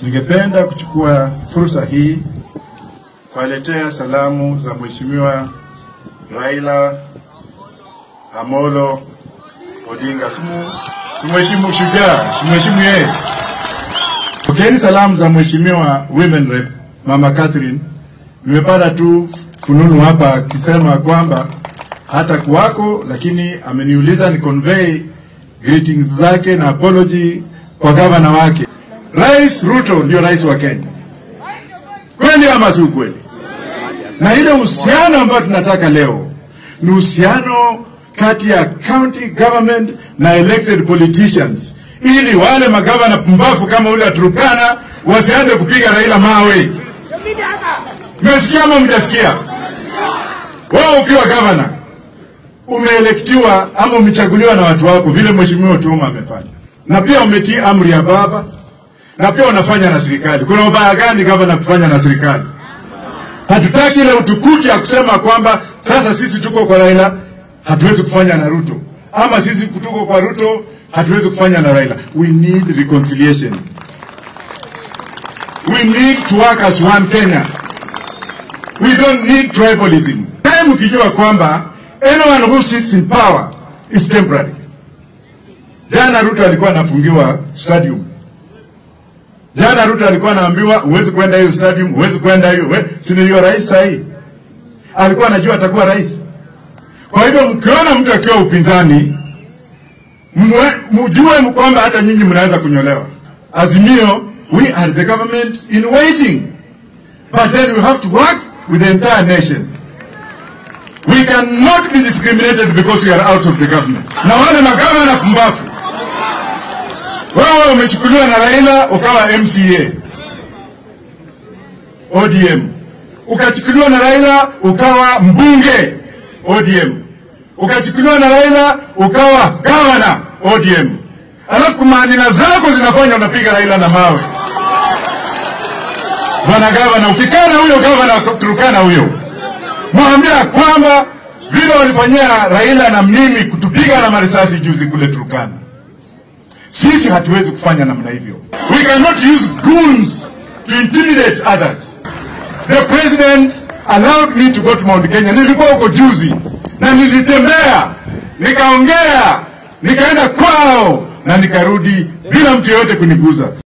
Ningependa kuchukua fursa hii kuwaletea salamu za Mheshimiwa Raila Amolo Odinga. Simu simheshimu shujaa, simheshimu yeye. Pokeeni salamu za Mheshimiwa Women Rep Mama Catherine. Nimepata tu fununu hapa akisema kwamba hata kuwako, lakini ameniuliza ni convey greetings zake na apology kwa gavana wake. Rais Ruto ndio rais wa Kenya, kweli ama si ukweli? Na ile uhusiano ambayo tunataka leo ni uhusiano kati ya county government na elected politicians, ili wale magavana pumbafu kama ule wa Turkana wasianze kupiga Raila mawe. Mmesikia ama mjasikia? Wao ukiwa gavana umeelektiwa ama umechaguliwa na watu wako, vile mheshimiwa Otuoma amefanya, na pia umetii amri ya baba, na pia unafanya na serikali. Kuna ubaya gani gavana kufanya na serikali? Hatutaki ile utukuti ya kusema kwamba sasa sisi tuko kwa Raila hatuwezi kufanya na Ruto, ama sisi tuko kwa Ruto hatuwezi kufanya na Raila. We need reconciliation. We need to work as one Kenya. We don't need tribalism. Time ukijua kwamba anyone who sits in power is temporary. Jana Ruto alikuwa anafungiwa stadium. Jana Ruto alikuwa anaambiwa huwezi kwenda hiyo stadium, huwezi kwenda hiyo. We, si ndio rais sahi? Alikuwa anajua atakuwa rais. Kwa hivyo mkiona mtu akiwa upinzani, mwe- mjue kwamba hata nyinyi mnaweza kunyolewa. Azimio, we are the government in waiting. But then we have to work with the entire nation. We cannot be discriminated because we are out of the government. Na wale magavana pumbafu, wewe umechukuliwa na Raila ukawa MCA ODM, ukachukuliwa na Raila ukawa mbunge ODM, ukachukuliwa na Raila ukawa gavana ODM, alafu kumanina zako zinafanya unapiga Raila na mawe. Bwana gavana, ukikaa na huyo gavana wa Turkana huyo, mwambia kwamba vile walifanyia Raila na mimi kutupiga na marisasi juzi kule Turkana, sisi hatuwezi kufanya namna hivyo. We cannot use goons to intimidate others. The president allowed me to go to Mount Kenya. Nilikuwa huko juzi na nilitembea, nikaongea, nikaenda kwao na nikarudi bila mtu yeyote kuniguza.